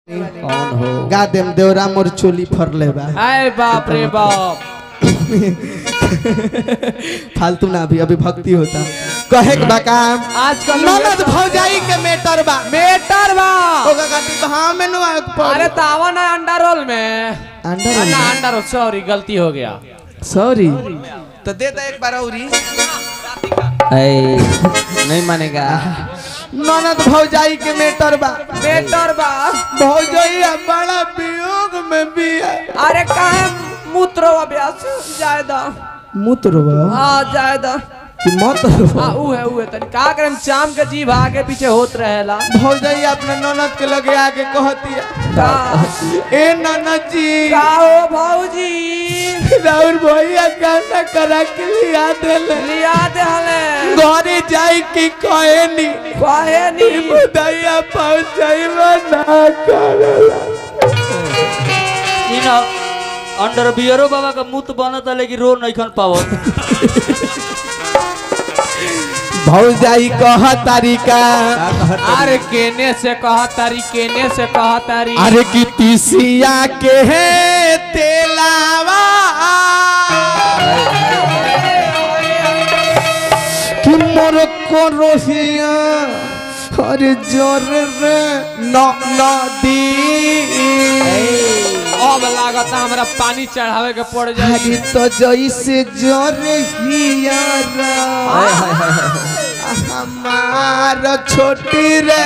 कौन हो गा देम देवरा मोर चोली फरले बा अरे बाप रे बाप फालतू ना अभी अभी भक्ति होता कहे के बा काम आजकल ननद भौजाई के मेटर बा बेटर बा ओका खातिर भाव में नु आग पर अरे तावा ना अंडा रोल में अंडा रोल ना अंडा रोल सॉरी गलती हो गया सॉरी तो दे दे एक बार औरी नहीं मानेगा ननद भौजाई के मेटर बा बेटर बा भौजाई बड़ा वियोग में भी है अरे काहे मूत्र अभ्यास जायदा मूत्र बा हाँ जायदा कि मत हाँ ऊ है ऊ है तनी का करम शाम के जीभ आगे पीछे होत रहेला भौजाई अपने ननद के लगे आके कहती है का ए ननद जी का हो भौजी राउर भैया गाना करा के लिया देले लिया दे हले घरे जाई की कहे नी काहे नी मुदैया पहुंचाइबा ना करला इन अंडर बियरो बाबा का मुत बनता लेकिन रो नहीं खन पावत भौजाई कह तारिका अरे केने से कहा तारी केने से कहा तारी अरे की तीसिया के है तेलावा कि मोर को रोहिया अरे जोर रे न नदी अब लागत हमरा पानी चढ़ावे के पड़ जाए अरे तो जैसे जोर हिया हमार छोटी रे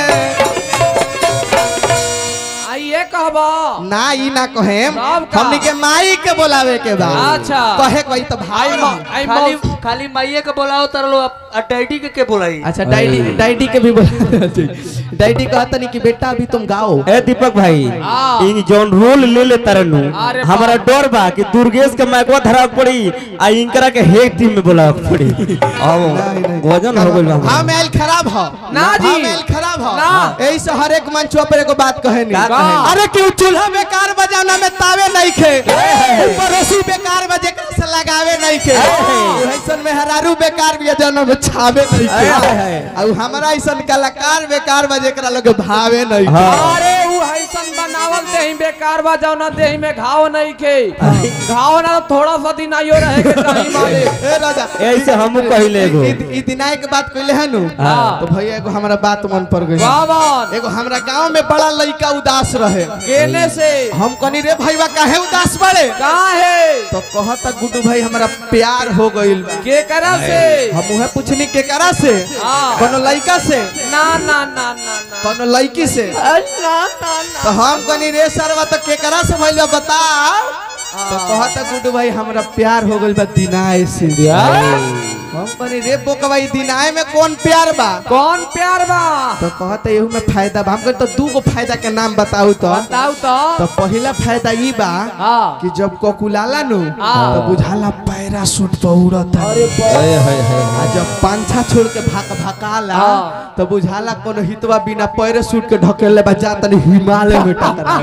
आइए कहबा ना ई ना कहेम तब का? हमनी के माई के बोलावे के बा अच्छा। कहे कोई तो भाई आई बा। आई खाली मौस- खाली माइये के बोलाओ तर लो आ डैडी के के बोलाई अच्छा डाइडी डाइडी के भी बोला डाइडी कहता नहीं कि बेटा अभी तुम गाओ ए दीपक भाई हाँ। इन जौन रोल ले ले तरनु अरे हमारा बाप। डर बा कि दुर्गेश के मैकवा धरा पड़ी आ इनकरा के हेड टीम में बोला पड़ी आओ वजन हो गइल बा हाँ मेल खराब हो ना जी। हाँ मेल खराब हो ना। यही से हर एक मंच पर एगो बात कहे का नहीं अरे क्यों चूल्हा बेकार बजाना में तावे नहीं खे ऊपर रस्सी बेकार बजे से लगावे नहीं खे ऐसन में हरारू बेकार भी जन्म में छावे नहीं खे और हमारा ऐसन कलाकार बेकार बजे करा लोग भावे नहीं खे अरे ऊ हैसन बनावल देही बेकार बा जाओ ना देही में घाव नहीं के घाव ना थोड़ा सा दिन आयो रहे के चाही मालिक ए राजा ऐसे हमहू कहिले एगो ई- ई दिनाय के बात कहले है नु हाँ। तो भैया एगो हमरा बात मन पर गई बावन एगो हमरा गांव में बड़ा लड़का उदास रहे केने से हम कनी रे भैया काहे उदास बड़े कहाँ है तो कहता गुड्डू भाई हमरा प्यार हो गइल बा के करा से हम उहे पूछनी केकरा से हाँ। कोनो लड़का से ना ना ना ना ना कोनो लड़की से ना ना ना तो हम कनी रे सरवा तो केकरा से भइल बा बता तो कहता गुड्डू भाई हमरा प्यार हो गइल बा दिनाय से हम कनी रे बोकवाई दिनाय में कौन प्यार बा कौन प्यार बा तो कहता एहू में फायदा बा हम कहते तो दू गो फायदा के नाम बताऊ तो बताऊ तो तो पहला फायदा ई बा हाँ कि जब कोकुलाला नु हाँ। तो बुझाला पैराशूट पे उड़त है आ जब पांछा छोड़ के भाग भकाला हाँ। तो बुझाला कोनो हितवा बिना पैराशूट के ढकेले बा जा तनी हिमालय में टकरा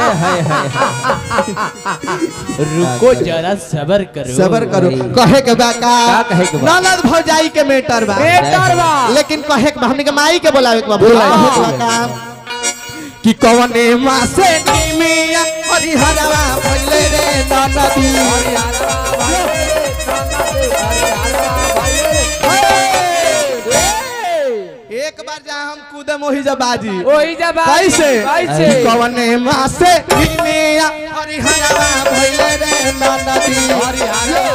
रुको जरा सबर करो सबर करो कहे के बा का का कहे के बा? ननद भौजाई के मेटर बा बेटर बा लेकिन कहे के बा हमनी के माई के बोलावे के बा बोलावे के बा का कि कवने माँ से निमिया हरिहरवा भइले रे ननदी एक बार जहाँ हम कूदे मोही जब बाजी ओही जब कैसे कैसे कि कवने माँ से निमिया हरिहरवा भइले रे ननदी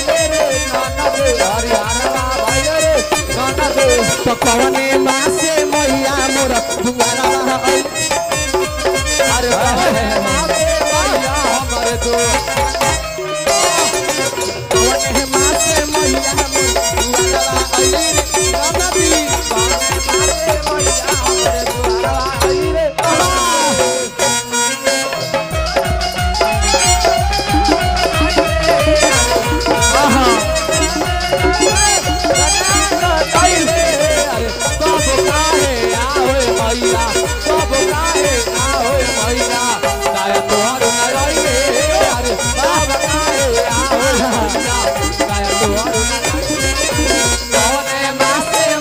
तो कवने माँ से मैया मोर दुआरा आई अरे कवने माँ से मैया मोर दुआरा आई ननदी कौने माँ से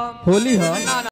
होली ह ना